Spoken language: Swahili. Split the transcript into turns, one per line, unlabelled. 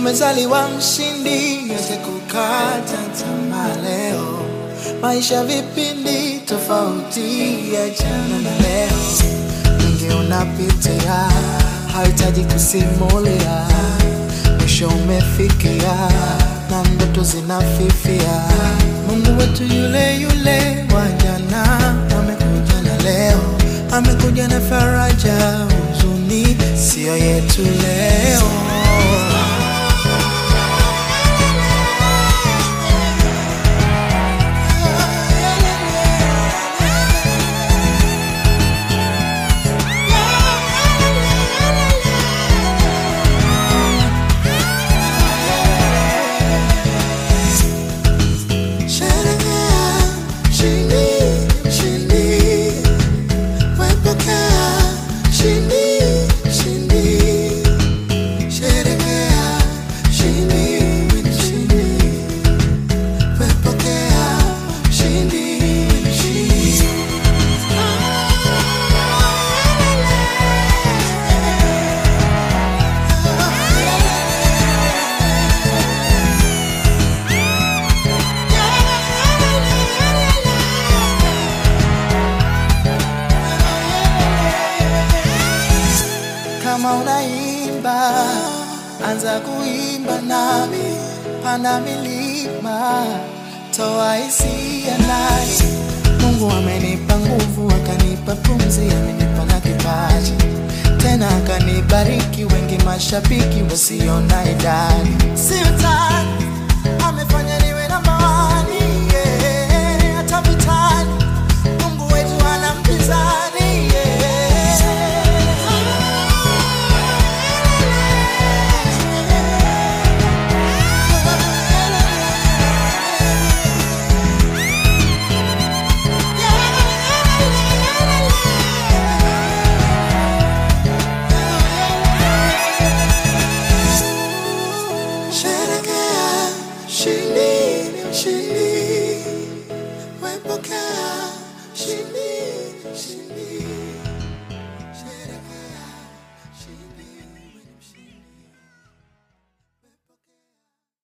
umezaliwa mshindi, yote kukata tamaa leo. Maisha vipindi tofauti ya jana na leo, mengi unapitia, hahitaji kusimulia. Mwisho umefikia na ndoto zinafifia. Mungu wetu yule yule wa jana amekuja na leo, amekuja na faraja, huzuni siyo yetu leo. Sherekea, shindi, shindi. Wepokea, shindi, shindi. Sherekea, shindi, shindi. Wepokea, shindi, shindi. Kama unaimba, anza kuimba nami, panda milima, toa hisia ndani. Mungu amenipa nguvu, akanipa pumzi, amenipa na kipaji, tena akanibariki, wengi mashabiki wasiona idadi. Siutani, amefanya niwe namba wani, yeah, hata vitani, Mungu wetu hana mpinzani, yeah. Sherekea, shindi, shindi. Wepokea, shindi, shindi.